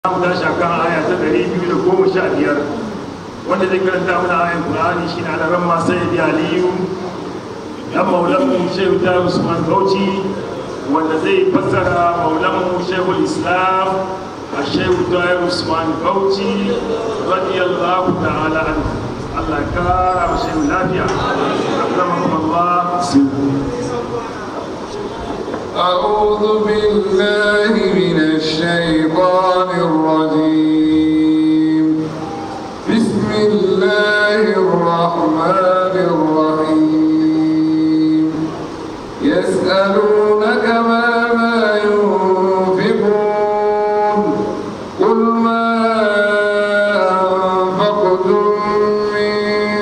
mu tashi akan aya ta ɗari biyu da goma sha biyar wanda zai karanta mana ayan Qur'ani shi na ran ma sai da Aliyu dan maulan Shehu ta Usman Bauchi wanda zai fassara maulan Shehu Islam a Shehu ta Usman Bauchi radiyallahu ta'ala anhu Allah ya kara wa Shehu lafiya akramakum Allah أعوذ بالله من الشيطان الرجيم بسم الله الرحمن الرحيم يسألونك ماذا ينفقون قل ما أنفقتم من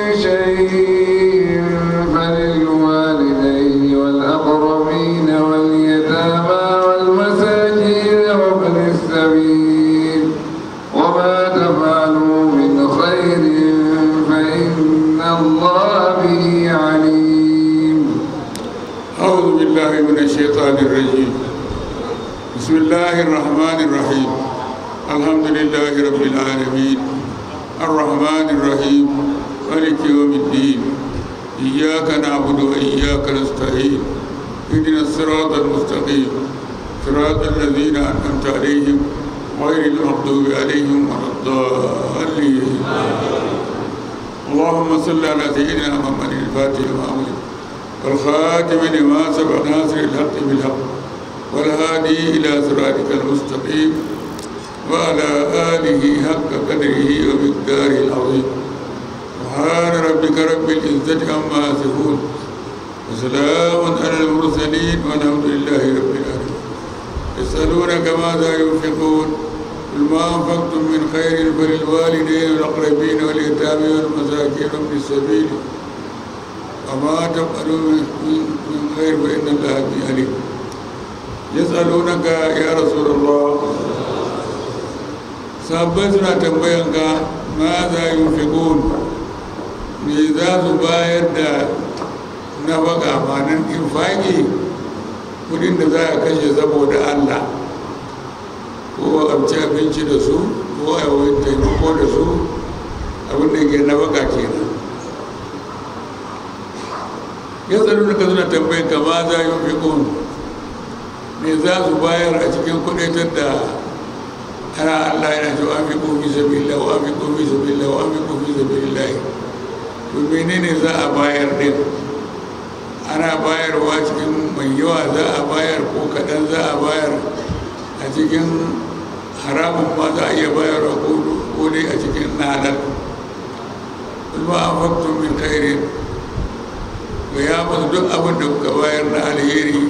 شيء فللوالدين والأقربين واليتامى والمساكين وابن السبيل وما تفعلوا من خير فإن الله به عليم أعوذ بالله من الشيطان الرجيم بسم الله الرحمن الرحيم الحمد لله رب العالمين الرحمن الرحيم مالك يوم الدين إياك نعبد وإياك نستعين اهدنا الصراط المستقيم صراط الذين أنعمت عليهم غير المغضوب عليهم ولا الضالين اللهم صل على سيدنا محمد الفاتح لما أغلق والخاتم لما سبق ناصر الحق بالحق والهادي إلى صراطك المستقيم وعلى آله حق قدره ومقداره العظيم سبحان ربك رب العزة عما يصفون وسلام على المرسلين والحمد لله رب العالمين يسألونك ماذا ينفقون قل ما أنفقتم من خير فللوالدين والأقربين واليتامى والمساكين وابن السبيل وما تفعلوا من من خير فإن الله به عليم يسألونك يا رسول الله sahabbai suna tambayanka ma za yi fiƙon me za su bayar da na baka manan infaki kudin da za a kashe saboda allah ko a ci abinci da su ko a yi taimako da su abinda ke na baka kenan ya tsaro da suna tambayin ka ma za yi fiƙon me za su bayar a cikin kudaitar da ana Allah yana cewa an fi kofi sabila wa an fi kofi sabila wa an fi kofi sabila to menene za a bayar din ana bayarwa cikin mai yawa za a bayar ko kaɗan za a bayar a cikin haramun ma za a iya bayarwa ko dai a cikin nanar kuma an faktun min khairin ga ya masu duk abin da kuka bayar na alheri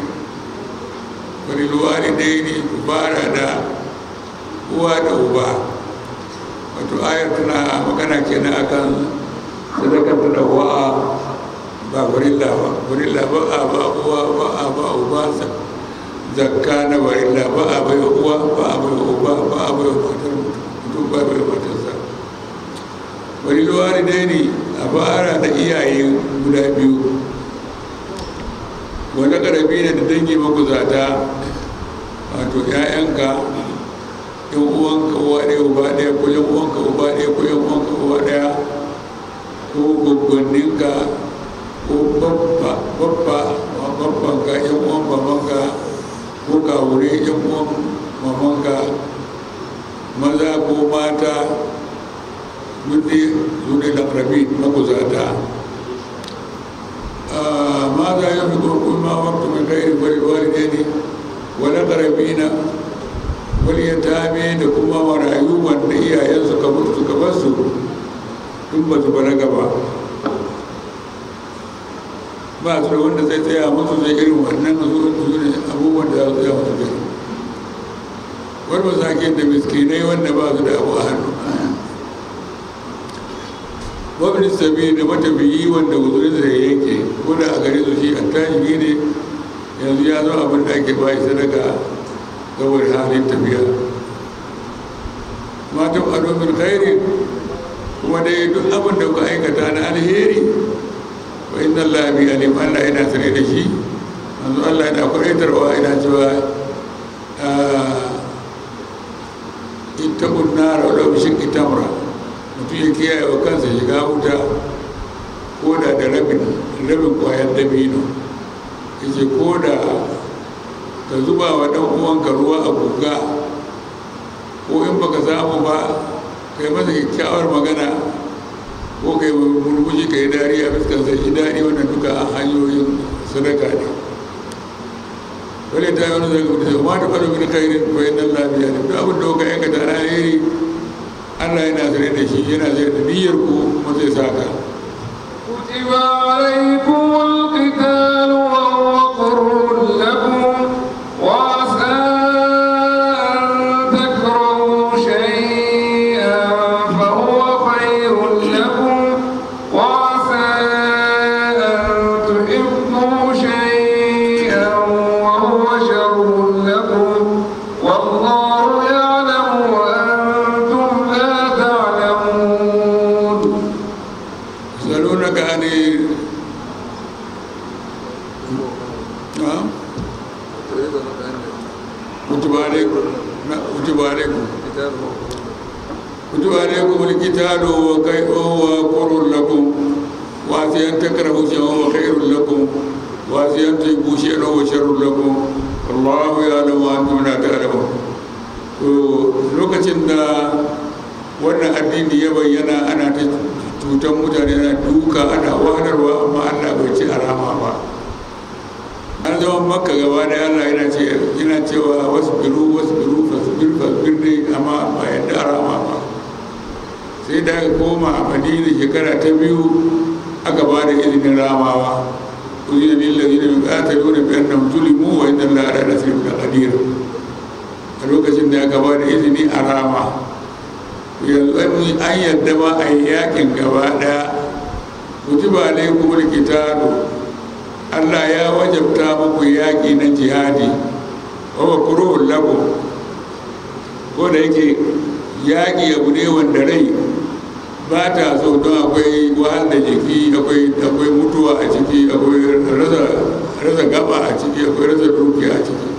wani dai ne ku fara da uwa da uba wato ayar tana magana kenan akan sadakar da wa'a ba barilla ba barilla ba a ba uwa ba a ba uba zakka na barilla ba a bai uwa ba a bai uba ba a bai matar mutum ba bai matarsa bari luwari dai ne a fara da iyaye guda biyu wani ƙarabi ne da dangi maguzata wato 'ya'yanka yan uwanka uwa ɗaya uba ɗaya ko yan uwanka uba ɗaya ko yan uwanka uba ɗaya ko gwaggwanninka ko babba babba babbanka yan uwan babanka ko kawure yan uwan mamanka maza ko mata duk dai su ne da rabi makuzata ma za yi fi kurkun ma waktu mai kai bari walide ne wani ƙarabina wani ya tame da kuma marayu wanda iyayen suka mutu suka basu tun ba su balaga ba ba su da wanda zai tsaya musu zai irin wannan su ne abubuwan da za su tsaya musu gani wani masakin da miskinai wanda ba su da abu a hannu wabin sabi da matafiyi wanda wuzurin zai yanke ko da a gare su shi an tashi ne yanzu ya zo abin da ake bayi sadaka saboda halin tafiya matan ado min khairin kuma dai duk abin da kuka aikata na alheri wa inna Allah bi alim Allah yana sane da shi manzo Allah yana kwaitarwa yana cewa ittaqun nar wa law bi shiqqi tamra mutum ya kiyaye wa kansa shiga wuta ko da da rabin rabin kwayar dabino yace ko da ka zuba wa dan uwanka ruwa a guga ko in baka samu ba kai masa kyakkyawar magana ko kai murmushi kai dariya fuskar sai shi dadi wannan duka hanyoyin sadaka ne wale ta yi wani zai gudu sai ma ta faɗo min khairin fa inna Allah biya ne duk abin da kuka aikata na alheri Allah yana sare da shi yana sare da niyyar ku kuma zai saka كتب عليكم القتال وهو كره لكم وعسى أن تكرهوا شيئا فهو خير لكم وعسى أن تحبوا شيئا وهو شر لكم والله يعلم وأنتم لا تعلمون يسألونك عن نعم كتب عليكم كتب عليكم كتب عليكم القتال وهو كر لكم وعسى أن تكرهوا شيئا وهو خير لكم وعسى أن تحبوا شيئا وهو شر لكم والله يعلم وأنتم لا تعلمون lokacin da wannan addini ya bayyana ana ta cutar mutane na duka ana wahalarwa amma allah bai ci arama ba an zama makka gaba da allah yana ce yana cewa wasu biru wasu biru fasbir fasbir ne amma ba yadda arama ba sai da aka koma a madina shekara ta biyu aka ba da izinin ramawa uzina lillazi ne mai ƙata nuna bi annam zulimu wa inna allah ala nasirin da qadir a lokacin da aka ba da izini a rama yanzu an yadda ba a yi yakin gaba daya kutuba alaikum alkitabu Allah ya wajabta muku yaki na jihadi wa wa kuruhun lakum ko da yake yaki abu ne wanda rai ba ta so don akwai wahal da jiki akwai akwai mutuwa a ciki akwai rasa rasa gaba a ciki akwai rasa dukiya a ciki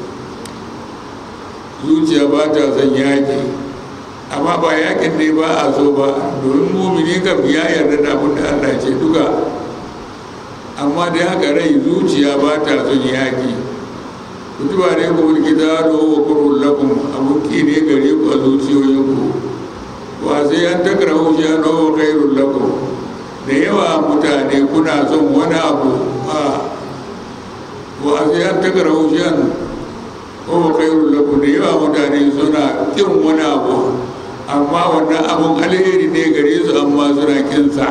zuciya ba ta son yaki amma ba yakin ne ba a so ba domin mumini kam ya yarda da abin da allah ce duka amma da haka rai zuciya ba ta son yaki kutuba ne ku mulki zaro wa kurun lakum abuki ne gare ku a zuciyoyinku wa sai an takara hushe an wa kairun lakum da yawa mutane kuna son wani abu a wa sai an takara hushe an wa kairun lakum da yawa mutane suna kin wani abu amma wannan abun alheri ne gare su amma suna kinsa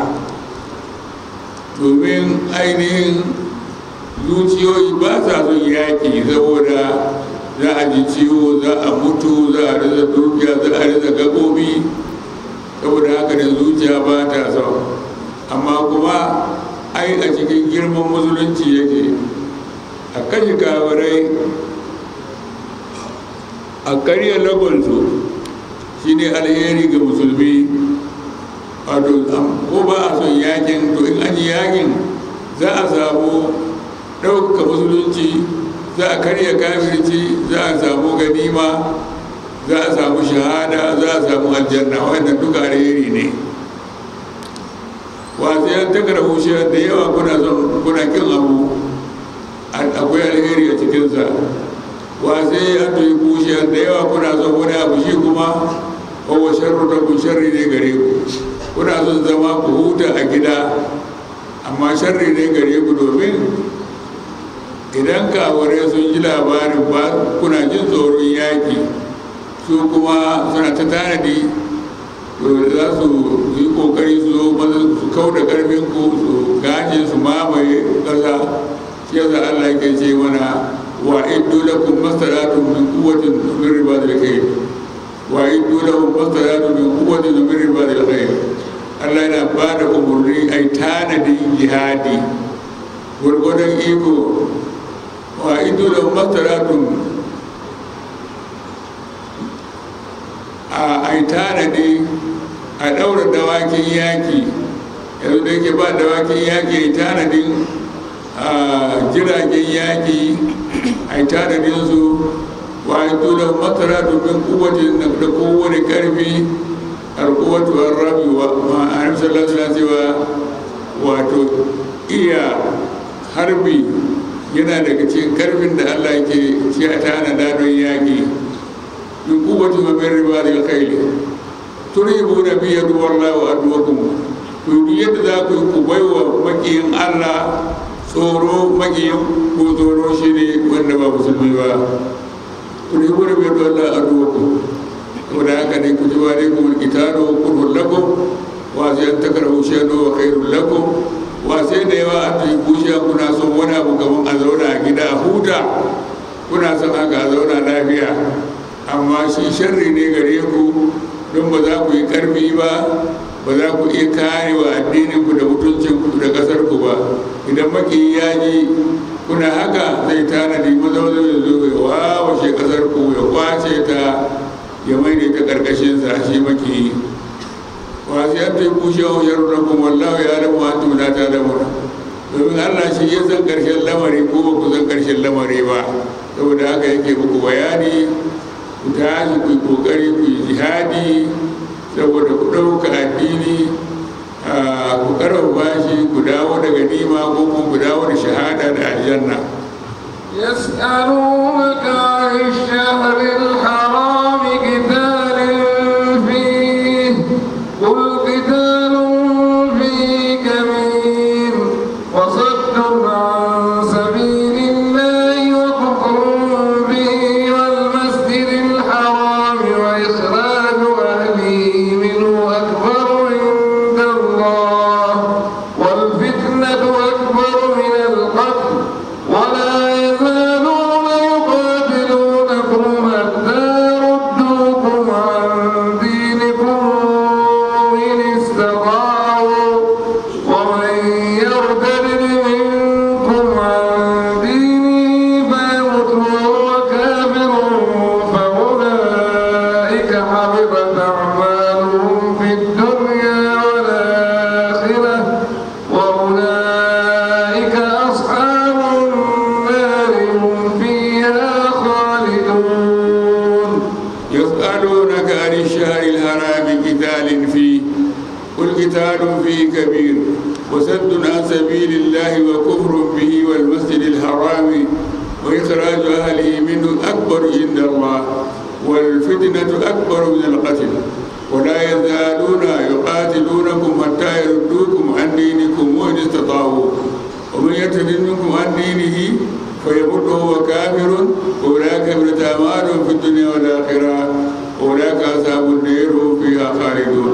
domin ainihin zuciyoyi ba sa son yaƙi saboda za a ji ciwo za a mutu za a rasa dukiya za a rasa gabobi saboda haka da zuciya ba ta son amma kuma ai a cikin girman musulunci yake a kashe kafirai a karya lagonsu shine alheri ga musulmi wato ko ba a son yakin to in an yi yakin za a samu ɗaukaka musulunci za a karya kafirci za a samu ganima za a samu shahada za a samu aljanna wannan duka alheri ne wasu yan takara hushiyar da yawa kuna son kuna kin abu akwai alheri a cikinsa wasu yan tuyi hushiyar da yawa kuna son wani abu shi kuma kowa sharru da ku sharri ne gare ku kuna son zama ku huta a gida amma sharri ne gare ku domin idan kaware sun ji labarin ba kuna jin tsoron yaƙi su kuma suna ta tanadi za su yi kokari su zo maza su kau da karfin ku su gaje su mamaye ƙasa shi yasa Allah ke ce mana wa iddu lakum masalatun min quwwatin min ribadil khayr wa iddu lahum masalatun min quwwatin min ribadil khayr Allah yana ba da umarni ai tanadin jihadi gwargwadon iko wa iddu lahum masalatun a ai tanadi a ɗaura dawakin yaƙi yanzu da yake ba dawakin yaƙi ai tanadin jiragen yaƙi ai tanadin su wa yi tula masara domin kuwatin da kowane karfi alkuwatu an rabi wa ma'anar sallallahu cewa wato iya harbi yana daga cikin karfin da allah ke ci a tanada don yaƙi min kuwatin wa min riba da kaili turibu na biyar wallah wa aduwakum to duk yadda za ku yi ku baiwa makiyin allah tsoro makiyin ko tsoro shi ne wanda ba musulmi ba turibu na biyar wallah wa aduwakum saboda haka ne ku ji wa ne kuma kitano kurhun lakum wa sai an takarahu shay'an wa khairul lakum wa sai da yawa an tafi bushiya kuna son wani abu gaban a zauna a gida a huta kuna son haka a zauna lafiya amma shi sharri ne gare ku don ba za ku yi karfi ba ba za ku iya kare wa addinin ku da mutuncin ku da kasar ku ba idan maki ya ji kuna haka zai tanadi maza maza ya zo ya wawashe kasar ku ya kwace ta ya mai da ta karkashin sa shi maki wasu yan ta yi bushe wa sharu na kuma wallahu ya rabu an tuna ta da mura domin allah shi ya san karshen lamari ko ba ku san karshen lamari ba saboda haka yake muku bayani ku tashi ku yi kokari ku yi jihadi saboda ku ɗauka addini ku karfafa shi ku dawo daga nima ko kuma ku dawo da shahada da aljanna يسألونك عن الشهر الحرام قتال فيه قل قتال فيه كبير وصد عن سبيل الله وكفر به والمسجد الحرام وإخراج أهله منه أكبر عند الله والفتنة أكبر من القتل ولا يزالون يقاتلونكم حتى يردوكم عن دينكم إن استطاعوا ومن يرتد منكم عن دينه فيمت وهو كافر فأولئك حبطت أعمالهم في الدنيا والآخرة وأولئك أصحاب النار هم فيها خالدون يسألونك عن الشهر الحرام قتال فيه قل قتال فيه كبير وسد عن سبيل الله وكفر به والمسجد الحرام وإخراج أهله منه أكبر عند الله والفتنة أكبر من القتل ولا يزالون يقاتلونكم حتى يردوكم عن دينكم وإن استطاعوا ومن يرتد منكم عن دينه فيمت وهو كافر أولئك من أعمالهم في الدنيا والآخرة أولئك أصحاب النار هم فيها خالدون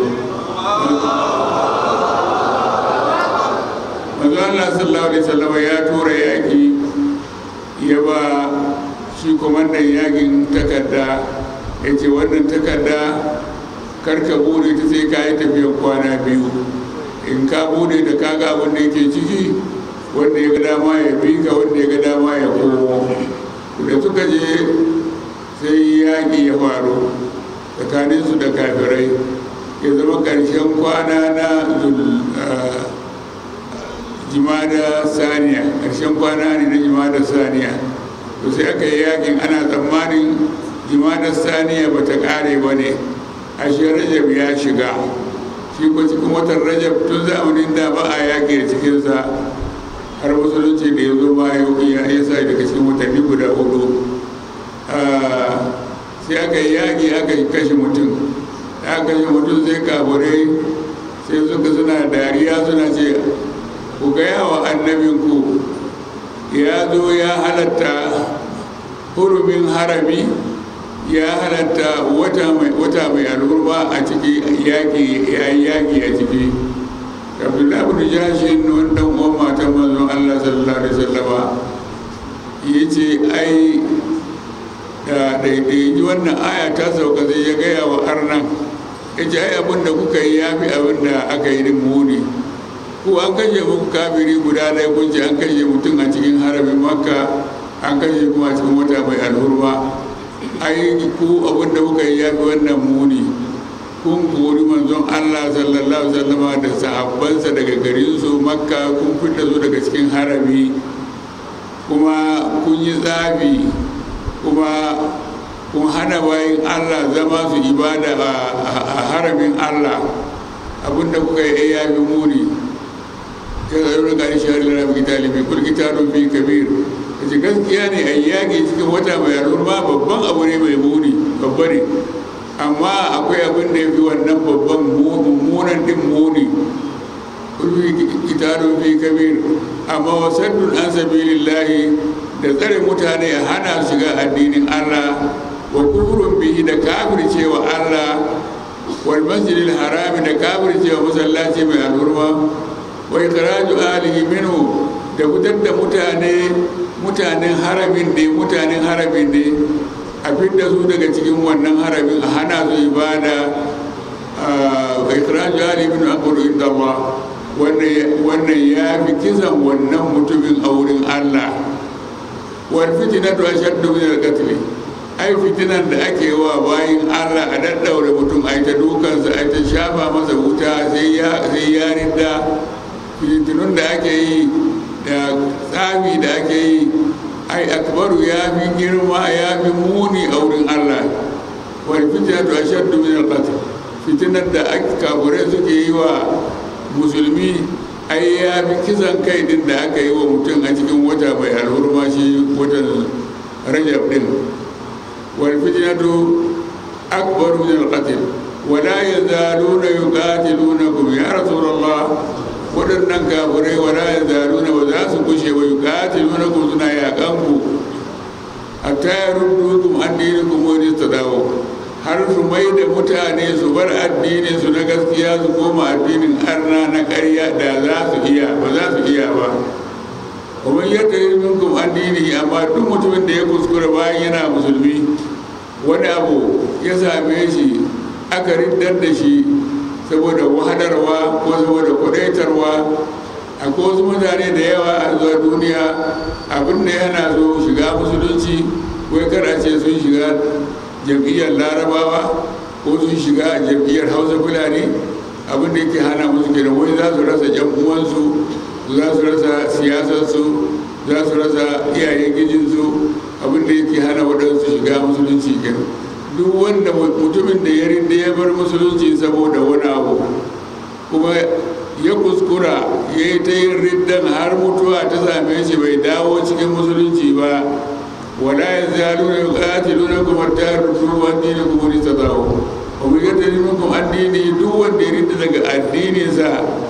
manzo Allah sallallahu alaihi wasallam ya tura yaki ya ba shi komandan yakin takarda ya ce wannan takarda karka bude ta sai ka yi tafiyan kwana biyu in ka bude da kaga abin da yake ciki wanda ya ga dama ya bi ka wanda ya ga dama ya komo da suka je sai yaƙi ya faru tsakaninsu da kafirai ya zama ƙarshen kwana na jimada saniya ƙarshen kwana ne na jimada saniya to sai aka yi yaƙin ana tsammanin jimada saniya ba ta ƙare ba ne ashe rajab ya shiga shi ko cikin watan rajab tun zamanin da ba a yaƙi da cikinsa har musulunci da ya zo ma ya sa daga cikin watanni guda hudu sai aka yi yaƙi aka kashe mutum da aka kashe mutum sai kaburai sai suka suna dariya suna ce ku gaya wa annabinku ya zo ya halatta hurumin harami ya halatta wata mai alhurma a ciki yaƙi ya yi yaƙi a ciki abdullahi bin jashin wanda uwan matan manzon allah sallallahu alaihi wasallama ya ce ai da daidai wannan aya ta sauka zai ya gaya wa arnan ya ce ai abin da kuka yi ya fi abin da aka yi din muni ko an kashe muku kafiri guda ɗaya kun ce an kashe mutum a cikin haramin makka an kashe kuma a cikin wata mai alhurma ai ku abin da kuka yi ya fi wannan muni kun kori manzon Allah sallallahu alaihi wasallam da sahabbansa daga garin su makka kun fita su daga cikin harami kuma kun yi tsafi kuma kun hana bayan allah zama su ibada a haramin allah abinda kuka yi ya fi muni ya zaru da gani shahar lara mai talibi kul kitabun fi kabir kace gaskiya ne a yaƙi cikin wata mai al'umma babban abu ne mai muni babba ne amma akwai abin da ya fi wannan babban mummunan din muni kul kitabun fi kabir amma wasaddun an sabilillahi da tsare mutane a hana shiga addinin Allah wa kufrun bihi da kafircewa Allah wal masjidil harami da kafircewa masallaci mai alhurma wa ikhraju alihi minhu da fitar da mutane mutanen haramin ne mutanen haramin ne a fidda su daga cikin wannan haramin a hana su ibada wa ikhraju alihi minhu amru inda Allah wannan ya fi kisan wannan mutumin a wurin Allah wal fitinatu ashaddu min al-qatl ai fitinan da ake wa bayin Allah a daddaure mutum ai ta dukansa ai ta shafa masa wuta sai ya sai ya rinda fitinun da ake yi da tsami da ake yi ai akbaru ya fi girma ya fi muni a wurin Allah wal fitinatu ashaddu min al-qatl fitinan da kafirai suke yi wa musulmi ai ya fi kisan kai din da aka yi wa mutum a cikin wata mai alhurma shi watan rajab din wal fitnatu akbar min al qatl wa la yazaluna yuqatilunakum ya rasulullah wadannan kafirai wa la yazaluna wa za su kushe wa yuqatilunakum suna yaƙan ku hatta yaruddukum an dinikum wa istadawu har su mai da mutane su bar addinin su na gaskiya su koma addinin arna na ƙarya da za su iya ba za su iya ba kuma yadda yi minkum addini amma duk mutumin da ya kuskura bayan yana musulmi wani abu ya same shi aka riddar da shi saboda wahadarwa ko saboda kudaitarwa akwai wasu mutane da yawa a zuwa duniya abin da yana so shiga musulunci wai kar a ce sun shiga jam'iyyar larabawa ko sun shiga jam'iyyar hausa fulani abin da yake hana musu kenan wai za su rasa yan uwansu za su rasa siyasarsu za su rasa iyayen gijinsu abin da yake hana waɗansu shiga musulunci kenan duk wanda mutumin da ya rinda ya bar musulunci saboda wani abu kuma ya kuskura ya yi ta yin riddan har mutuwa ta same shi bai dawo cikin musulunci ba ولا يزالون يقاتلونكم حتى يردوكم عن دينكم ان استطاعوا ومن يرتد منكم عن دينه duk wanda ya rinda daga addininsa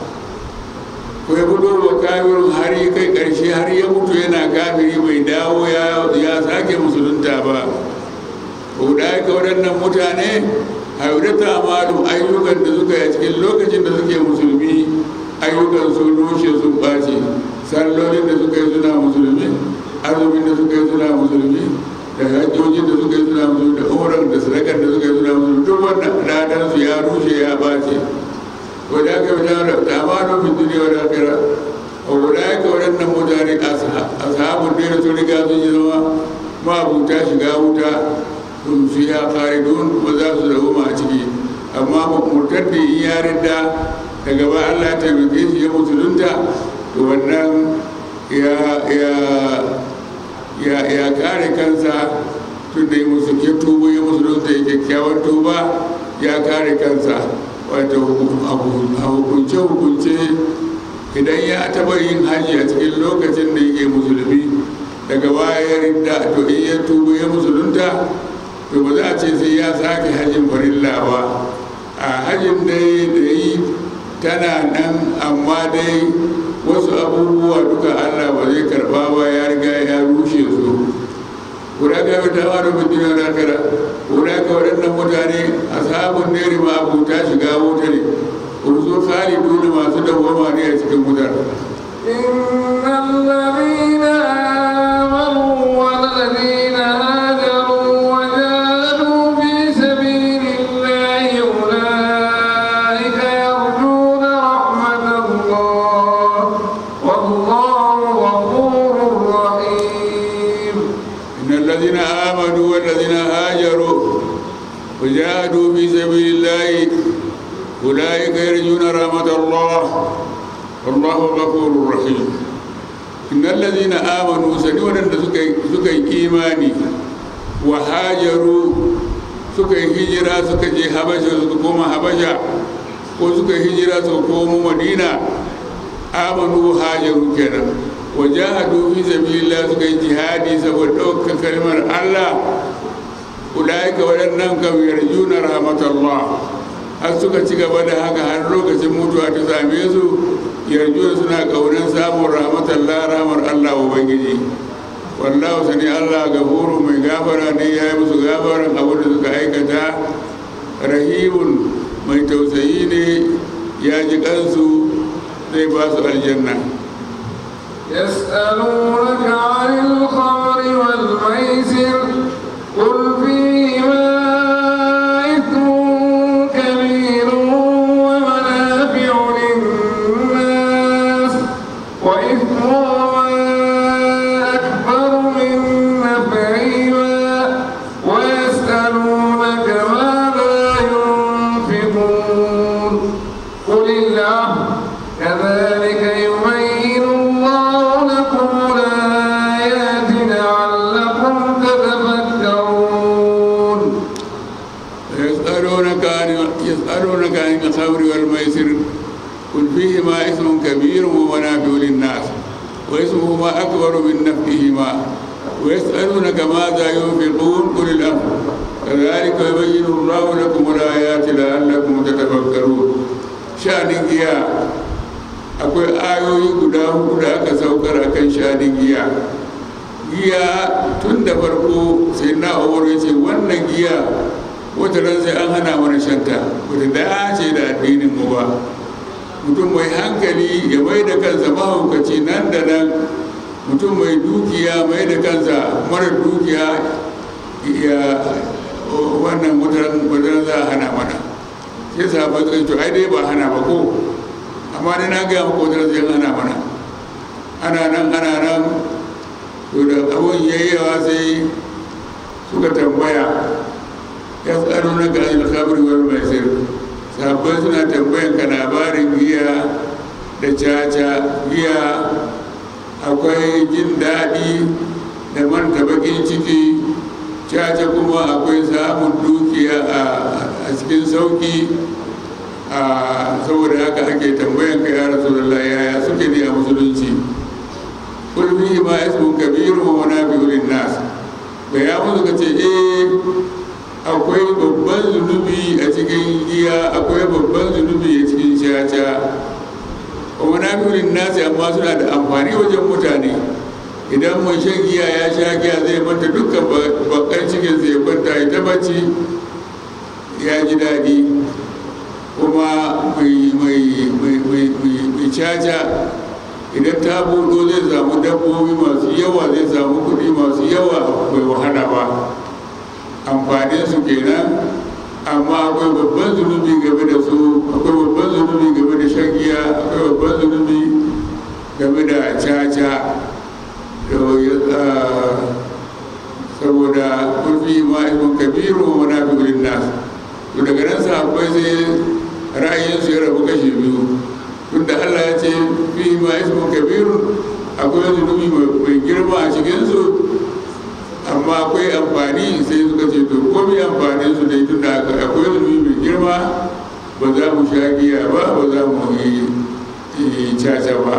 ko ya fito wa kafirin har ya kai ƙarshe har ya mutu yana kafiri bai dawo ya sake musulunta ba ko da ka waɗannan mutane haudata malu ayyukan da suka yi a cikin lokacin da suke musulmi ayyukan sun rushe sun ɓace sallolin da suka yi suna musulmi azumin da suka yi suna musulmi da hajjojin da suka yi suna musulmi da umran da sadakar da suka yi suna musulmi duk wannan ladan su ya rushe ya bace wadda aka fi tara da amanu fi duniya wa lakira wadda aka waɗannan mutane ashabun da sun riga sun yi zama mabuta shiga wuta sun su ya kare don kuma za su zama a ciki amma murtaddi in ya ridda daga ba Allah ya taimake shi ya musulunta to wannan ya kare kansa tun da ya musu ke tuba ya musulunta ya kyakkyawan tuba ya kare kansa wato a hukunce-hukunce idan ya taba yin hajji a cikin lokacin da yake musulmi daga baya ridda to in ya tuba ya musulunta to ba za a ce sai ya sake hajjin farilla ba a hajjin dai da yi tana nan amma dai wasu abubuwa duka allah ba zai karba ba ya riga ya rushe su guda ga wata wani mutum da kara guda ga waɗannan mutane ashabun neri ma abuta shiga wuta ne urzu khalidu da masu dawwama ne a cikin wutar إن الذين آمنوا والذين هاجروا وجاهدوا في سبيل الله أولئك يرجون رحمة الله والله غفور رحيم إن الذين آمنوا والذين هاجروا وجاهدوا في سبيل الله أولئك يرجون رحمة الله والله غفور رحيم إن الذين آمنوا سنونا سكي إيماني wa hajaru suka yi hijira suka je habasha suka koma habasha ko suka yi hijira suka komo madina amanu hajaru kenan wa jahadu fi sabilillah suka yi jihadi saboda ɗaukar kalmar Allah ulaika waɗannan kam yarjuna rahmatallah har suka ci gaba da haka har lokacin mutuwa ta same su yarjuna suna ƙaunar samun rahmatallah rahmar Allah ubangiji wallahu sani Allah gafuru mai gafara ne ya yi musu gafaran abin da suka aikata rahimun mai tausayi ne ya ji kansu zai ba su aljanna يسألونك عن الخمر والميسر قل فيهما إثم كبير ومنافع للناس وإثمهما أكبر من نفعهما ويسألونك ماذا ينفقون قل العفو كذلك يبين الله لكم الآيات لعلكم تتفكرون يسألونك عن يسألونك عن الخمر والميسر قل فيهما اسم كبير ومنافع للناس واسمهما أكبر من نفعهما ويسألونك ماذا ينفقون قل الأمر كذلك يبين الله لكم الآيات لعلكم تتفكرون شأن giya akwai ayoyi guda hudu da aka saukar akan shanin giya giya tun da farko sai na umar ya ce wannan giya wata ran sai an hana mana shanta wata dace da addinin mu ba mutum mai hankali ya mai da kansa mahaukaci nan da nan mutum mai dukiya mai da kansa mara dukiya ya wannan wata ran za a hana mana sai sahabai suka ce to ai dai ba hana ba ko amma ni na gaya maka wata ran sai an hana mana ana nan ana nan to da abun yayyawa sai suka tambaya ya tsaro na ga alkhabri wal maisir sahabbai suna tambayan ka labarin giya da caca giya akwai jin daɗi da manta bakin ciki caca kuma akwai samun dukiya a cikin sauki a saboda haka ake tambayan ka ya rasulullah yaya suke ne a musulunci kulfi ma ismun kabiru wa manafi'u lin-nas ya musu ka ce eh akwai babban zunubi a cikin giya akwai babban zunubi a cikin caca wa manafi'u nasi amma suna da amfani wajen mutane idan mai shan giya ya sha giya zai manta dukkan bakar cikin ya kwanta ya ta bacci ya ji daɗi kuma mai caca idan ta buɗo zai samu dabbobi masu yawa zai samu kuɗi masu yawa bai wahala ba amfanin su kenan amma akwai babban zunubi game da su akwai babban zunubi game da shan giya akwai babban zunubi game da caca saboda kurfi ma ismun kabiru wa manafi'ul nas to daga nan sahabbai sai ra'ayinsu ya rabu kashi biyu tunda Allah ya ce fi ma ismu kabiru akwai zunubi mai girma a cikinsu amma akwai amfani sai suka ce to ko mai amfanin su dai tunda akwai zunubi mai girma ba za mu sha giya ba ba za mu yi caca ba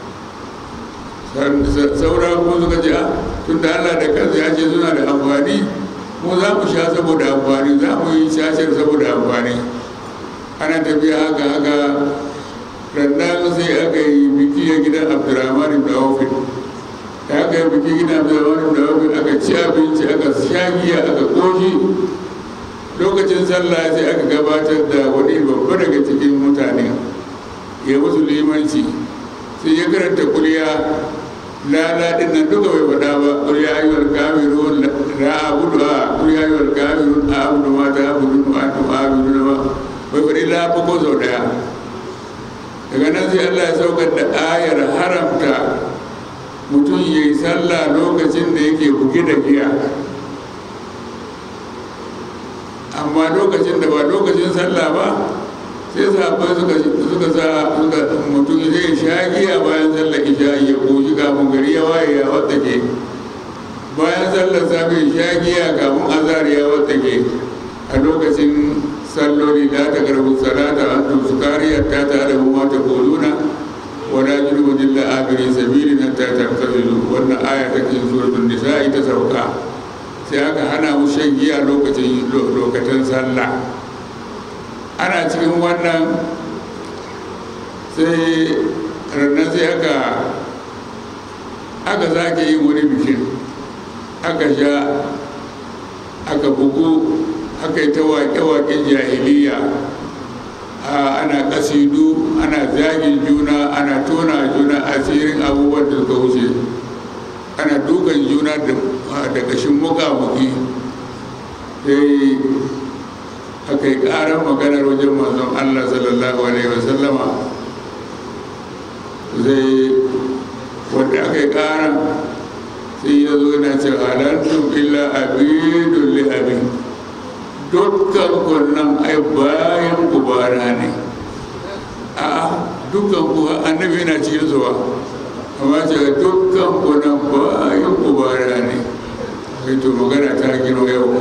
saura kuma suka ce tunda Allah da kansa ya ce suna da amfani mu za mu sha saboda amfani za mu yi cacar saboda amfani ana tafiya haka haka rannan sai aka yi biki a gidan abdurrahman ibn auf da aka yi biki gidan abdurrahman ibn auf aka ci abinci aka sha giya aka koshi lokacin sallah sai aka gabatar da wani babba daga cikin mutane ya musu limanci sai ya karanta kuliya lala din nan duka bai faɗa ba kuliya ayyuwar kamirun la abudu a kuliya ayyuwar kamirun a abudu ma ta abudu ma ta abudu ma bai faɗi la ko sau daya daga nan sai allah ya saukar da ayar haramta mutum ya yi sallah lokacin da yake buge da giya amma lokacin da ba lokacin sallah ba sai sahabbai suka suka sa suka mutum zai sha giya bayan sallar isha ya koshi kafin gari ya waye ya wadda ke bayan sallar safe sha giya kamun azhar ya watsake a lokacin salloli da ta karbu salata an tumsu kariyar ta ta da kuma ta koluna wala junubu illa abiri sabili na ta tartazilu wannan aya ta cikin suratul nisa'i ta sauka sai aka hana mu shan giya lokacin lokacin sallah ana cikin wannan sai rannan sai aka aka sake yin wani bikin aka sha aka bugu aka yi ta waƙe-waƙen jahiliya ana ƙasidu ana zagin juna ana tona juna asirin abubuwan da suka wuce ana dukan juna da ƙashin muƙamuƙi sai aka yi ƙarar maganar wajen manzon allah sallallahu alaihi wasallama zai wanda aka yi ƙarar sai ya zo yana ce halartun illa abidun li abin dukkan kunnan ai bayan kubara ne a dukkan ku annabi yana cikin zuwa amma ce dukkan kunnan bayan kubara ne sai to magana ta gino yau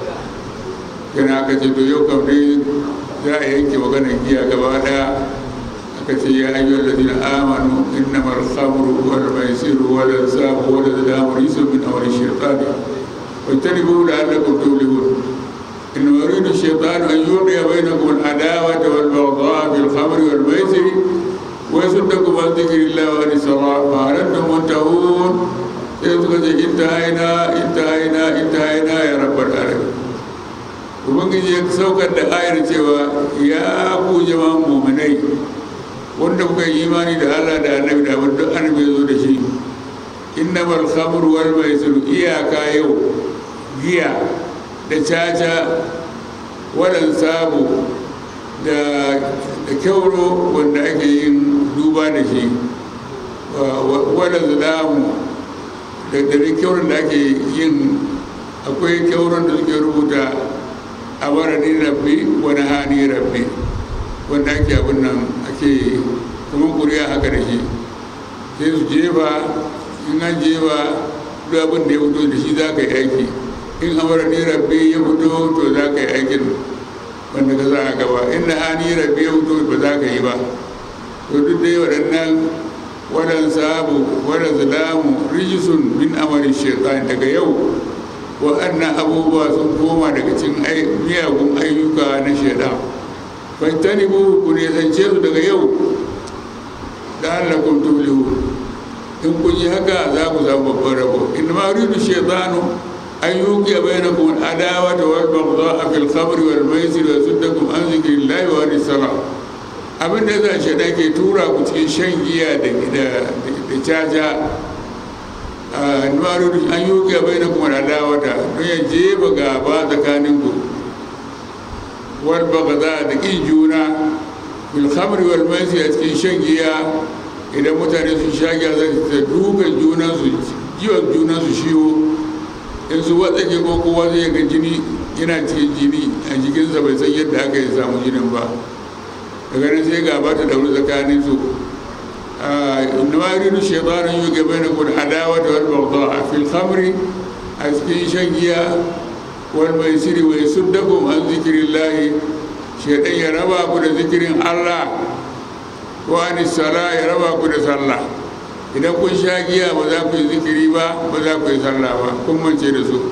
yana aka ce to yau kam dai za a yanke maganar giya gaba daya aka ce ya ayyuhal ladina amanu innamal khamru wal maisiru wal ansabu wal azlamu rijsun min amali shaytan wajtanibuhu la'allakum tuflihun إنما يريد الشيطان أن يوقع بينكم العداوة والبغضاء في الخمر والميسر ويصدكم عن ذكر الله وعن الصلاة فهل أنتم منتهون يقول انتهينا انتهينا انتهينا يا رب العالمين ubangiji ya saukar da ayar cewa ya ku jama'an muminai wanda kuka yi imani da allah da annabi da abin duk annabi ya zo da shi innamal khamru wal maisir iyaka yau giya da caca wadan sabu da kyauro wanda ake yin duba da shi wadda zulamu da dare kyauron da ake yin akwai kyauron da suke rubuta a barani rabbi wani hani rabbi wanda ake abin nan ake kuma kuriya haka da shi sai su jefa in an jefa duk abin da ya fito da shi za ka yi aiki in amarani rabbi ya fito to za ka yi aikin wanda ka za a gaba in na hani rabbi ya fito ba za ka yi ba to duk dai waɗannan waɗan sabu waɗan zulamu rijisun min amarin shaitan daga yau waɗannan abubuwa sun koma daga cikin miyagun ayyuka na shaitan fantani bu ku nesance su daga yau da Allah kun tuflihu in kun yi haka za ku samu babban rabo in ma yuridu shaitanu أن يوقع بينكم العداوة والبغضاء في الخمر والميسر ويصدكم عن ذكر الله وعن الصلاة abin da za shi ke tura ku cikin shan giya da caca a nuwaru an yi wuƙe bai na kuma adawata don ya jefa gaba tsakanin ku wal bagada da ƙin juna bil khamri wal maisir a cikin shan giya idan mutane sun sha giya za su dukan junansu jiwon junansu shiwo in su watsake ko kowa zai ga jini yana cikin jini a jikinsa bai san yadda aka yi samu jinin ba daga nan sai gaba ta dauri tsakanin su inda ma yuridu shaytanun yuge bainakum adawa wal baghdha fil khamri a cikin shan giya wal maisiri wa yasuddakum an zikrillahi shaytan ya raba ku da zikirin Allah wa anis sala ya raba ku da sallah idan kun sha giya ba za ku yi zikiri ba ba za ku yi sallah ba kun mance da su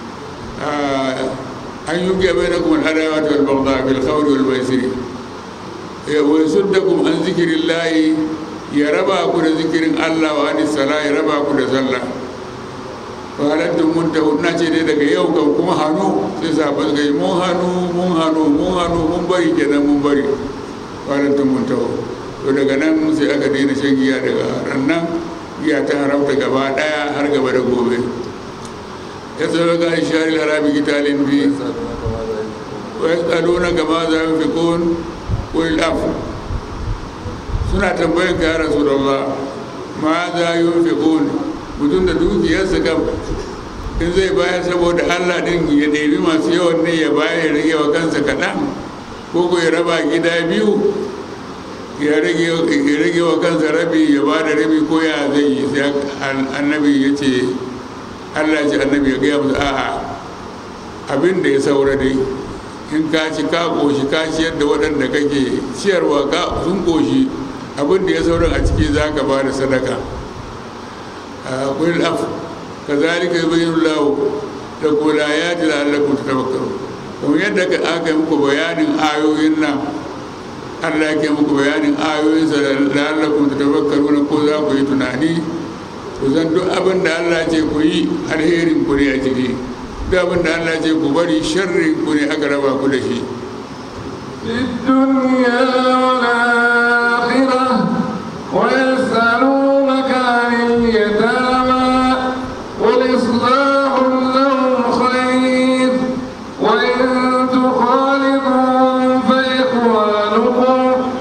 an yi gaba da kuma adawa ta albagda bil khawri wal maisiri wa yasuddakum an zikirin layi ya raba ku da zikirin Allah wa anis sala ya raba ku da sallah falattun mun ta na ce dai daga yau kan kuma hannu sai sabon gai mun hannu mun hannu mun hannu mun bari kenan mun bari falattun mun ta to daga nan sai aka daina shan giya daga rannan giya ta haramta gaba daya har gaba da gobe ya tsaro ga shari harabi gitalin bi wa ya tsaro na gama za mu fi kun kul af suna tambayin ka ya rasu da Allah ma za yi fi kun mutum da dukiyarsa kam in zai bayar saboda Allah din ya ɗebi masu yawan ne ya bayar ya rage wa kansa kaɗan ko ko ya raba gida biyu ya rage wa kansa rabi ya ba da rabi ko ya zai yi sai annabi ya ce allah ce annabi ya gaya musu a'a abin da ya saura dai in ka ci ka ƙoshi ka ciyar da waɗanda kake ciyarwa ka sun ƙoshi abin da ya saura a ciki za ka ba da sadaka kulil af ka zalika yubayyinu lahu lakum al-ayati la'allakum tatafakkarun kamar yadda aka yi muku bayanin ayoyin nan Allah ke muku bayanin ayoyinsa la'allakum tatafakkaruna ko za ku yi tunani ku san duk abin da Allah ce ku yi alherin ku ne a ciki duk abin da Allah ce ku bari sharrin ku ne aka raba ku da shi في الدنيا والآخرة ويسألونك عن اليتامى قل إصلاح لهم خير وإن تخالطوهم فإخوانكم